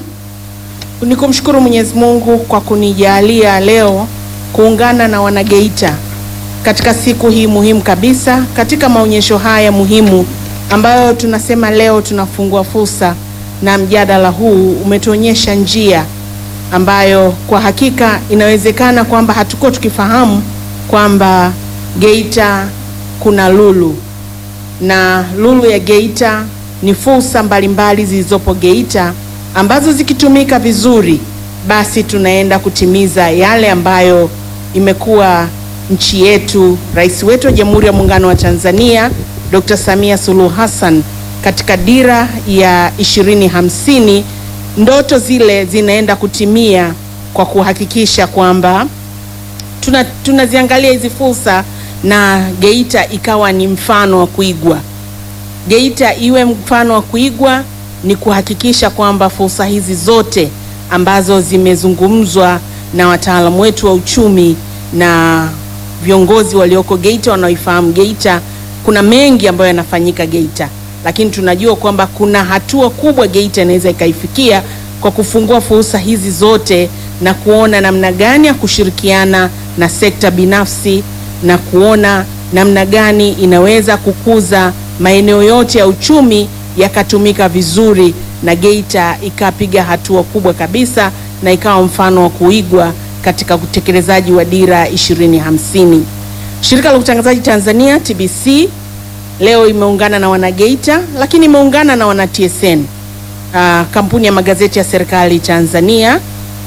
ni kumshukuru Mwenyezi Mungu kwa kunijalia leo kuungana na wanageita katika siku hii muhimu kabisa, katika maonyesho haya muhimu ambayo tunasema leo tunafungua fursa, na mjadala huu umetuonyesha njia ambayo kwa hakika inawezekana kwamba hatukuwa tukifahamu kwamba Geita kuna lulu na lulu ya Geita ni fursa mbalimbali zilizopo Geita ambazo zikitumika vizuri, basi tunaenda kutimiza yale ambayo imekuwa nchi yetu, rais wetu wa Jamhuri ya Muungano wa Tanzania Dr. Samia Suluhu Hassan katika dira ya ishirini hamsini, ndoto zile zinaenda kutimia kwa kuhakikisha kwamba tuna tunaziangalia hizi fursa na Geita ikawa ni mfano wa kuigwa. Geita iwe mfano wa kuigwa ni kuhakikisha kwamba fursa hizi zote ambazo zimezungumzwa na wataalamu wetu wa uchumi na viongozi walioko Geita wanaoifahamu Geita, kuna mengi ambayo yanafanyika Geita, lakini tunajua kwamba kuna hatua kubwa Geita inaweza ikaifikia kwa kufungua fursa hizi zote na kuona namna gani ya kushirikiana na sekta binafsi na kuona namna gani inaweza kukuza maeneo yote ya uchumi yakatumika vizuri na Geita ikapiga hatua kubwa kabisa na ikawa mfano wa kuigwa katika utekelezaji wa dira 2050. Shirika la Utangazaji Tanzania TBC leo imeungana na wanageita, lakini imeungana na wana TSN, ah, kampuni ya magazeti ya serikali Tanzania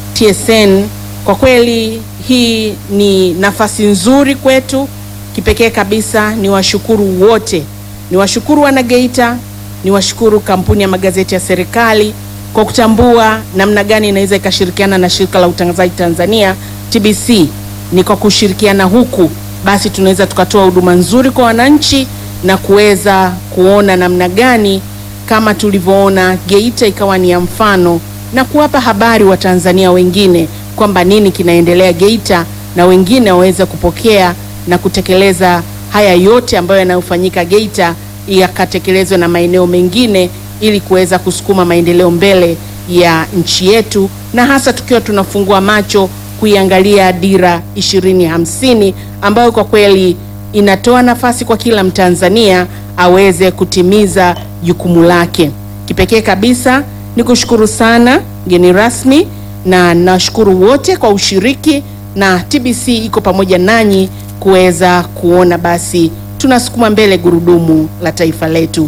TSN. Kwa kweli hii ni nafasi nzuri kwetu kipekee kabisa. Ni washukuru wote, ni washukuru wanageita, ni washukuru kampuni ya magazeti ya serikali kwa kutambua namna gani inaweza ikashirikiana na shirika la utangazaji Tanzania TBC. Ni kwa kushirikiana huku basi tunaweza tukatoa huduma nzuri kwa wananchi na kuweza kuona namna gani kama tulivyoona Geita ikawa ni ya mfano na kuwapa habari wa Tanzania wengine kwamba nini kinaendelea Geita na wengine waweze kupokea na kutekeleza haya yote ambayo yanayofanyika Geita yakatekelezwe na maeneo mengine ili kuweza kusukuma maendeleo mbele ya nchi yetu na hasa tukiwa tunafungua macho kuiangalia dira ishirini hamsini ambayo kwa kweli inatoa nafasi kwa kila Mtanzania aweze kutimiza jukumu lake. Kipekee kabisa ni kushukuru sana mgeni rasmi na nashukuru wote kwa ushiriki na TBC iko pamoja nanyi kuweza kuona basi tunasukuma mbele gurudumu la taifa letu.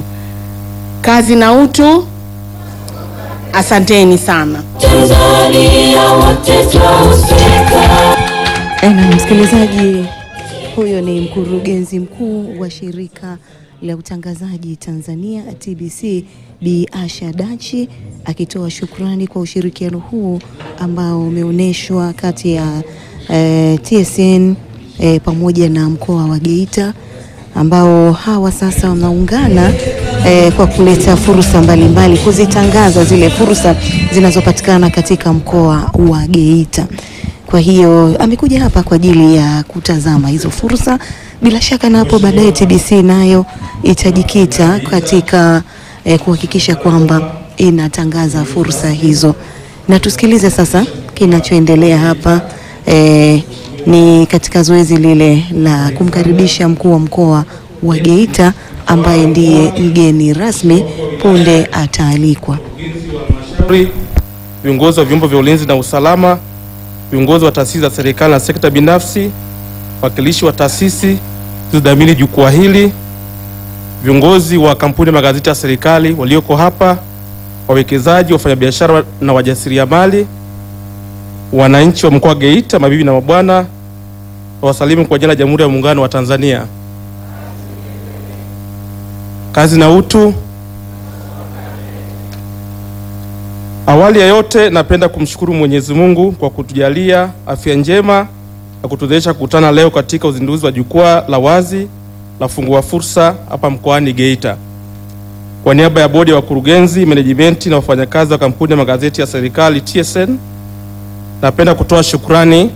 Kazi na utu. Asanteni sana. Na msikilizaji, huyo ni mkurugenzi mkuu wa shirika la utangazaji Tanzania TBC Bi Asha Dachi akitoa shukrani kwa ushirikiano huu ambao umeonyeshwa kati ya eh, TSN eh, pamoja na mkoa wa Geita ambao hawa sasa wanaungana eh, kwa kuleta fursa mbalimbali, kuzitangaza zile fursa zinazopatikana katika mkoa wa Geita. Kwa hiyo amekuja hapa kwa ajili ya kutazama hizo fursa. Bila shaka na hapo baadaye TBC nayo itajikita katika eh, kuhakikisha kwamba inatangaza fursa hizo, na tusikilize sasa kinachoendelea hapa eh, ni katika zoezi lile la kumkaribisha mkuu wa mkoa wa Geita ambaye ndiye mgeni rasmi punde ataalikwa. viongozi wa vyombo vya ulinzi na usalama, viongozi wa taasisi za serikali na sekta binafsi, wakilishi wa taasisi zilizodhamini jukwaa hili, viongozi wa kampuni ya magazeti ya serikali walioko hapa, wawekezaji, wafanyabiashara na wajasiriamali, wananchi wa mkoa wa Geita, mabibi na mabwana, wasalimu kwa jina la Jamhuri ya Muungano wa Tanzania. Kazi na utu. Awali ya yote napenda kumshukuru Mwenyezi Mungu kwa kutujalia afya njema na kutuwezesha kukutana leo katika uzinduzi wa jukwaa la wazi la fungua fursa hapa mkoani Geita. kwa niaba ya bodi ya wakurugenzi, menejimenti na wafanyakazi wa kampuni ya magazeti ya serikali TSN, napenda kutoa shukrani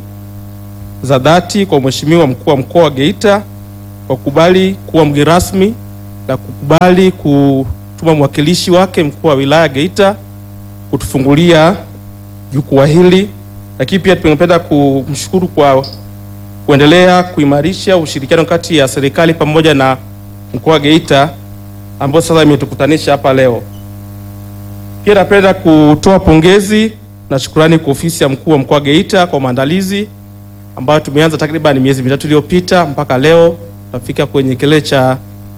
za dhati kwa Mheshimiwa mkuu wa mkoa wa Geita kwa kukubali kuwa mgeni rasmi na kukubali kutuma mwakilishi wake mkuu wa wilaya Geita kutufungulia jukwaa hili, lakini pia tungependa kumshukuru kwa kuendelea kuimarisha ushirikiano kati ya serikali pamoja na mkoa wa Geita ambao sasa imetukutanisha hapa leo. Pia napenda kutoa pongezi na shukrani kwa ofisi ya mkuu wa mkoa wa Geita kwa maandalizi ambayo tumeanza takriban miezi mitatu iliyopita mpaka leo tunafika kwenye kilele cha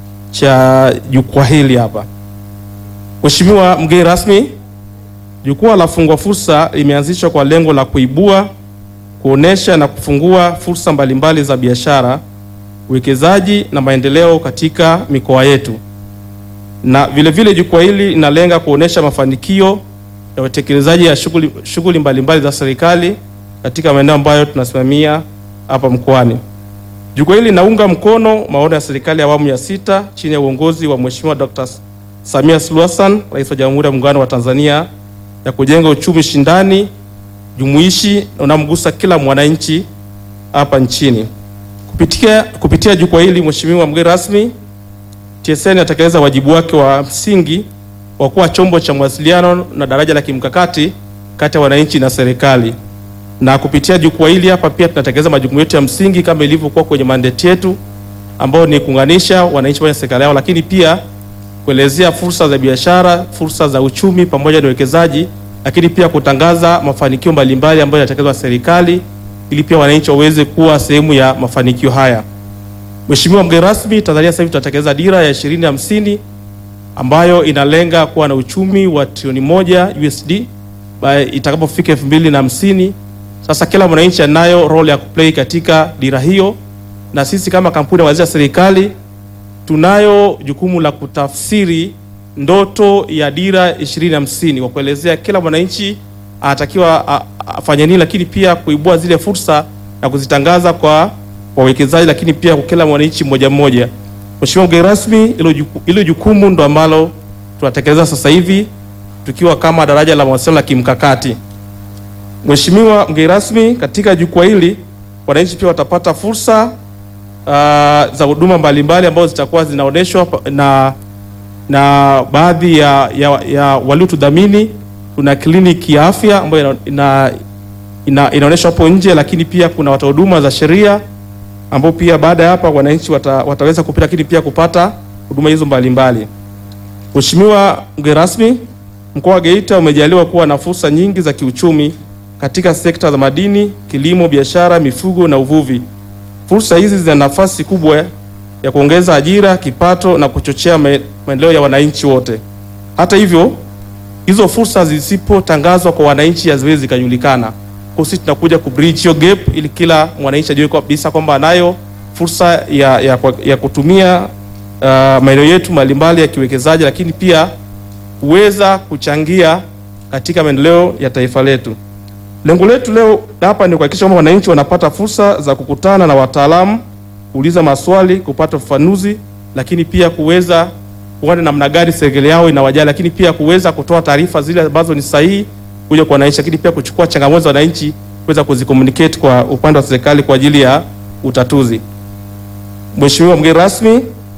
cha jukwaa hili hapa. Mheshimiwa mgeni rasmi, jukwaa la Fungua Fursa limeanzishwa kwa lengo la kuibua, kuonesha na kufungua fursa mbalimbali za biashara, uwekezaji na maendeleo katika mikoa yetu, na vile vile jukwaa hili linalenga kuonesha mafanikio ya utekelezaji ya shughuli shughuli mbalimbali za serikali katika maeneo ambayo tunasimamia hapa mkoani. Jukwaa hili linaunga mkono maono ya serikali ya awamu ya sita chini ya uongozi wa Mheshimiwa Dr. Samia Suluhu Hassan, Rais wa Jamhuri ya Muungano wa Tanzania, ya kujenga uchumi shindani, jumuishi na unamgusa kila mwananchi hapa nchini. Kupitia, kupitia jukwaa hili, Mheshimiwa mgeni rasmi, TSN atatekeleza wajibu wake wa msingi wa kuwa chombo cha mawasiliano na daraja la kimkakati kati ya wananchi na serikali na kupitia jukwaa hili hapa pia tunatekeleza majukumu yetu ya msingi kama ilivyokuwa kwenye mandate yetu ambao ni kuunganisha wananchi pamoja na serikali yao, lakini pia kuelezea fursa za biashara, fursa za uchumi pamoja na uwekezaji, lakini pia kutangaza mafanikio mbalimbali ambayo yanatekelezwa na serikali ili pia wananchi waweze kuwa sehemu ya mafanikio haya. Mheshimiwa mgeni rasmi, Tanzania sasa hivi tunatekeleza dira ya 2050 ambayo inalenga kuwa na uchumi wa trilioni moja USD by itakapofika 2050. Sasa kila mwananchi anayo role ya kuplay katika dira hiyo, na sisi kama kampuni ya serikali tunayo jukumu la kutafsiri ndoto ya dira 2050 kwa kuelezea kila mwananchi anatakiwa a- a- afanye nini, lakini pia kuibua zile fursa na kuzitangaza kwa wawekezaji, lakini pia kwa kila mwananchi mmoja mmoja. Mheshimiwa mgeni rasmi, hilo juku- hilo jukumu ndo ambalo tunatekeleza sasa hivi tukiwa kama daraja la mawasiliano la kimkakati. Mheshimiwa mgeni rasmi, katika jukwaa hili wananchi pia watapata fursa uh, za huduma mbalimbali ambazo zitakuwa zinaonyeshwa pa- na na baadhi ya, ya, ya waliotudhamini. Kuna kliniki ya afya ambayo ina, ina, ina, inaonyeshwa hapo nje, lakini pia kuna watoa huduma za sheria ambao pia baada ya hapa wananchi wata, wataweza kupita, lakini pia kupata huduma hizo mbalimbali. Mheshimiwa mgeni rasmi, mkoa wa Geita umejaliwa kuwa na fursa nyingi za kiuchumi katika sekta za madini, kilimo, biashara, mifugo na uvuvi. Fursa hizi zina nafasi kubwa ya kuongeza ajira, kipato na kuchochea me- maendeleo ya wananchi wote. Hata hivyo, hizo fursa zisipotangazwa kwa wananchi haziwezi zikajulikana. Kwa sisi tunakuja kubridge hiyo gap ili kila mwananchi ajue kabisa kwamba anayo fursa ya, ya, ya kutumia uh, maeneo yetu mbalimbali ya kiwekezaji, lakini pia kuweza kuchangia katika maendeleo ya taifa letu. Lengo letu leo hapa ni kuhakikisha kwamba wananchi wanapata fursa za kukutana na wataalamu, kuuliza maswali, kupata ufafanuzi, lakini pia kuweza kuona namna gani serikali yao inawajali, lakini pia kuweza kutoa taarifa zile ambazo ni sahihi kuja kwa wananchi, lakini pia kuchukua changamoto za wananchi kuweza kuzicommunicate kwa upande wa serikali kwa ajili ya utatuzi. Mheshimiwa mgeni rasmi,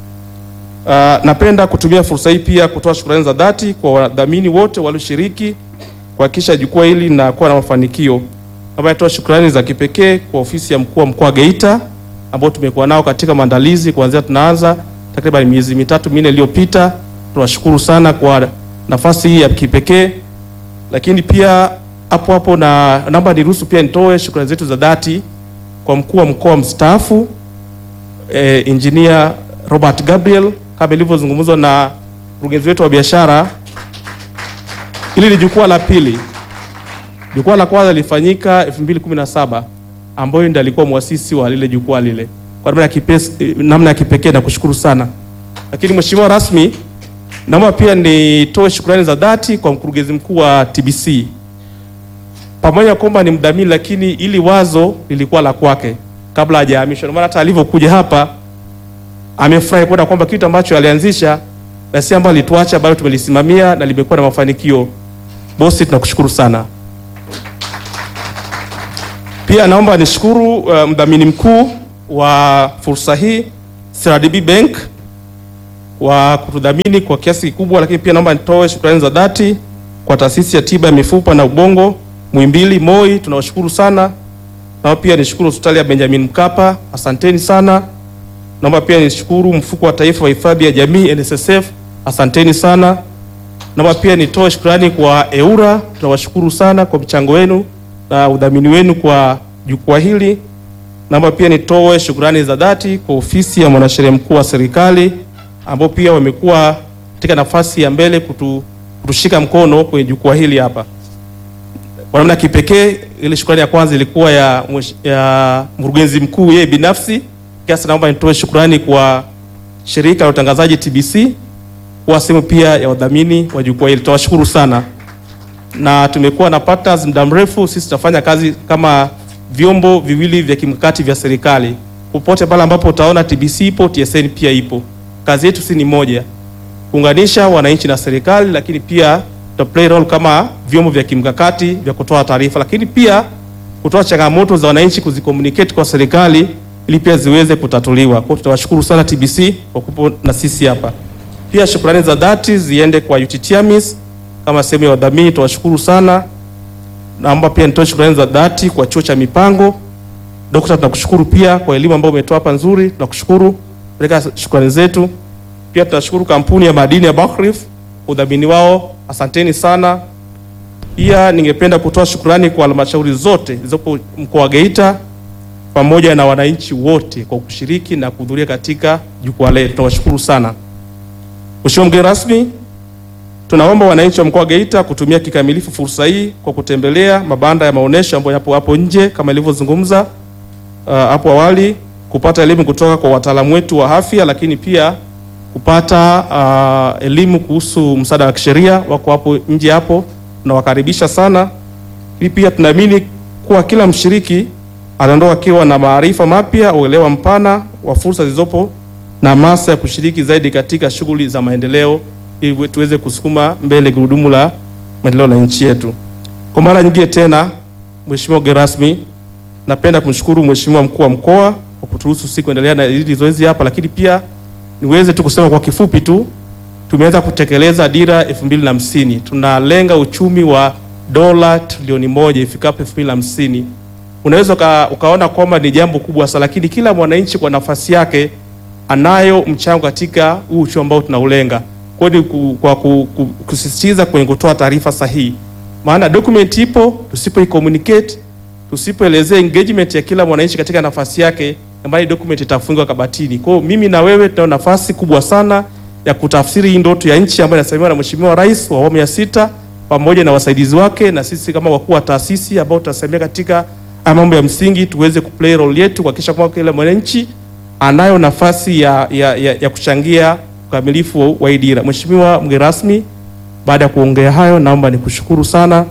uh, napenda kutumia fursa hii pia kutoa shukrani za dhati kwa wadhamini wote walioshiriki kuhakikisha jukwaa hili linakuwa na mafanikio. Naomba nitoa shukrani za kipekee kwa ofisi ya mkuu wa mkoa wa Geita ambao tumekuwa nao katika maandalizi kuanzia tunaanza takriban miezi mitatu minne iliyopita. Tunawashukuru sana kwa nafasi hii ya kipekee, lakini pia hapo hapo na naomba niruhusu pia nitoe shukrani zetu za dhati kwa mkuu wa mkoa mstaafu eh, Engineer Robert Gabriel kama ilivyozungumzwa na mkurugenzi wetu wa biashara. Hili ni jukwaa la pili. Jukwaa la kwanza lilifanyika 2017 ambayo ndiye alikuwa mwasisi wa lile jukwaa lile. Kwa namna ya kipekee, namna ya kipekee na kushukuru sana. Lakini mheshimiwa rasmi, naomba pia nitoe shukrani za dhati kwa mkurugenzi mkuu wa TBC. Pamoja na kwamba ni mdhamini, lakini ili wazo lilikuwa la kwake kabla hajahamishwa. Ndio maana hata alivyokuja hapa amefurahi kuona kwamba kitu ambacho alianzisha na si ambalo lituacha bado tumelisimamia na limekuwa na mafanikio. Bosi, tunakushukuru sana. Pia naomba nishukuru uh, mdhamini mkuu wa fursa hii CRDB Bank kwa kutudhamini kwa kiasi kikubwa, lakini pia naomba nitoe shukrani za dhati kwa taasisi ya tiba ya mifupa na ubongo Muhimbili MOI, tunawashukuru sana. Naomba pia nishukuru hospitali ya Benjamin Mkapa, asanteni sana. Naomba pia nishukuru mfuko wa taifa wa hifadhi ya jamii NSSF, asanteni sana. Naomba pia nitoe shukrani kwa EURA, tunawashukuru sana kwa mchango wenu na udhamini wenu kwa jukwaa hili. Naomba pia nitoe shukrani za dhati kwa ofisi ya mwanasheria mkuu wa serikali ambao pia wamekuwa katika nafasi ya mbele kutu, kutushika mkono kwenye jukwaa hili hapa. Kwa namna ya kipekee, ile shukrani ya kwanza ilikuwa ya, mwesh- ya mkurugenzi mkuu yeye binafsi. Kiasi naomba nitoe shukrani kwa shirika la utangazaji TBC kuwa sehemu pia ya wadhamini wa jukwaa hili. Tunawashukuru sana na tumekuwa na partners muda mrefu. Sisi tunafanya kazi kama vyombo viwili vya kimkakati vya serikali. Popote pale ambapo utaona TBC ipo, TSN pia ipo. Kazi yetu si ni moja, kuunganisha wananchi na serikali, lakini pia to play role kama vyombo vya kimkakati vya kutoa taarifa, lakini pia kutoa changamoto za wananchi kuzicommunicate kwa serikali ili pia ziweze kutatuliwa. Kwa hiyo tunawashukuru sana TBC kwa kupo na sisi hapa. Pia shukrani za dhati ziende kwa UTT AMIS kama sehemu ya wadhamini, tunawashukuru sana. Naomba pia nitoe shukrani za dhati kwa chuo cha mipango. Dokta, tunakushukuru pia kwa elimu ambayo umetoa hapa nzuri, tunakushukuru. Peleka shukrani zetu. Pia tunashukuru kampuni ya madini ya Buckreef udhamini wao, asanteni sana. Pia ningependa kutoa shukrani kwa halmashauri zote zilizopo mkoa wa Geita pamoja na wananchi wote kwa kushiriki na kuhudhuria katika jukwaa letu. Tunawashukuru sana. Mheshimiwa mgeni rasmi, tunaomba wananchi wa mkoa wa Geita kutumia kikamilifu fursa hii kwa kutembelea mabanda ya maonyesho ambayo yapo hapo nje kama ilivyozungumza uh, hapo awali, kupata elimu kutoka kwa wataalamu wetu wa afya, lakini pia kupata uh, elimu kuhusu msaada wa kisheria, wako hapo nje hapo, tunawakaribisha sana. Hii pia tunaamini kuwa kila mshiriki anaondoka akiwa na maarifa mapya, uelewa mpana wa fursa zilizopo na hamasa ya kushiriki zaidi katika shughuli za maendeleo ili tuweze kusukuma mbele gurudumu la maendeleo la nchi yetu. Kwa mara nyingine tena, Mheshimiwa mgeni rasmi, napenda kumshukuru Mheshimiwa mkuu wa mkoa kwa kuturuhusu sisi kuendelea na hili zoezi hapa, lakini pia niweze tu kusema kwa kifupi tu, tumeweza kutekeleza dira elfu mbili na hamsini. Tunalenga uchumi wa dola trilioni moja ifikapo elfu mbili na hamsini. Unaweza uka, ukaona kwamba ni jambo kubwa sana, lakini kila mwananchi kwa nafasi yake anayo mchango katika huu uchumi ambao tunaulenga. Kwa hiyo ni ku- kwa ku- ku- kusisitiza kwenye kutoa taarifa sahihi, maana document ipo, tusipo communicate, tusipoelezea engagement ya kila mwananchi katika nafasi yake, ambayo document itafungwa kabatini. Kwa hiyo mimi na wewe tunao nafasi kubwa sana ya kutafsiri hii ndoto ya nchi ambayo inasimamiwa na Mheshimiwa Rais wa awamu ya sita pamoja na wasaidizi wake na sisi kama wakuu wa taasisi ambao tutasimamia katika haya mambo ya msingi, tuweze kuplay role yetu kuhakikisha kwamba kila mwananchi anayo nafasi ya, ya, ya, ya kuchangia ukamilifu wa- wa hii dira. Mheshimiwa mgeni rasmi, baada ya kuongea hayo, naomba nikushukuru sana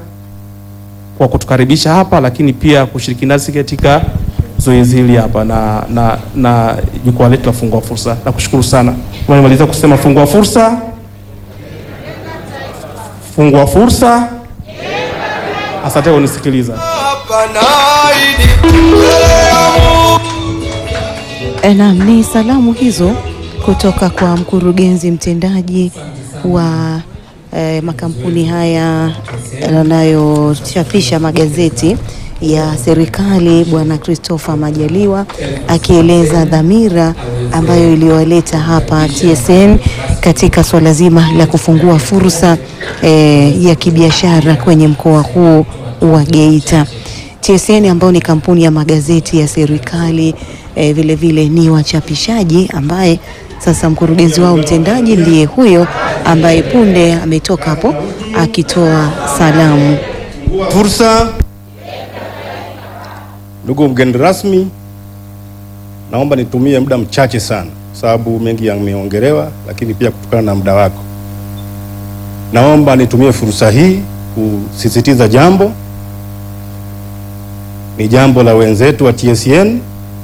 kwa kutukaribisha hapa, lakini pia kushiriki nasi katika zoezi hili hapa na, na, na jukwaa letu la Fungua Fursa. Nakushukuru sana. Kama nimaliza kusema fungua fursa, fungua fursa. Asante kwa kunisikiliza. Eh, Naam, ni salamu hizo kutoka kwa mkurugenzi mtendaji wa eh, makampuni haya yanayochapisha magazeti ya serikali Bwana Christopher Majaliwa akieleza dhamira ambayo iliyowaleta hapa TSN katika swala zima la kufungua fursa eh, ya kibiashara kwenye mkoa huu wa Geita. TSN ambao ni kampuni ya magazeti ya serikali eh, vile vile ni wachapishaji ambaye sasa mkurugenzi wao mtendaji ndiye huyo ambaye punde ametoka hapo akitoa salamu. Fursa. Ndugu mgeni rasmi, naomba nitumie muda mchache sana, sababu mengi yameongelewa, lakini pia kutokana na muda wako, naomba nitumie fursa hii kusisitiza jambo. Ni jambo la wenzetu wa TSN,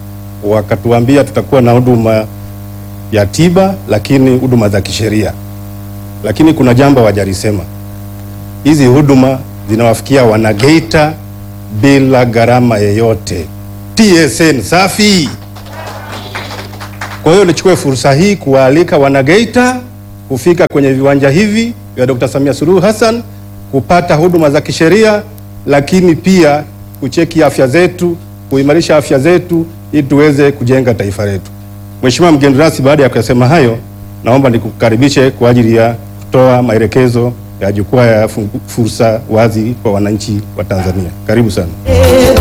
wakatuambia tutakuwa na huduma ya tiba, lakini huduma za kisheria. lakini kuna jambo hawajalisema. Hizi huduma zinawafikia wanageita bila gharama yeyote. TSN safi. Kwa hiyo nichukue fursa hii kuwaalika wanageita kufika kwenye viwanja hivi vya Dr. Samia Suluhu Hassan kupata huduma za kisheria, lakini pia kucheki afya zetu, kuimarisha afya zetu ili tuweze kujenga taifa letu. Mheshimiwa mgeni rasmi, baada ya kusema hayo, naomba nikukaribishe kwa ajili ya kutoa maelekezo ya jukwaa ya fungu- fursa wazi kwa wananchi wa Tanzania. Karibu sana.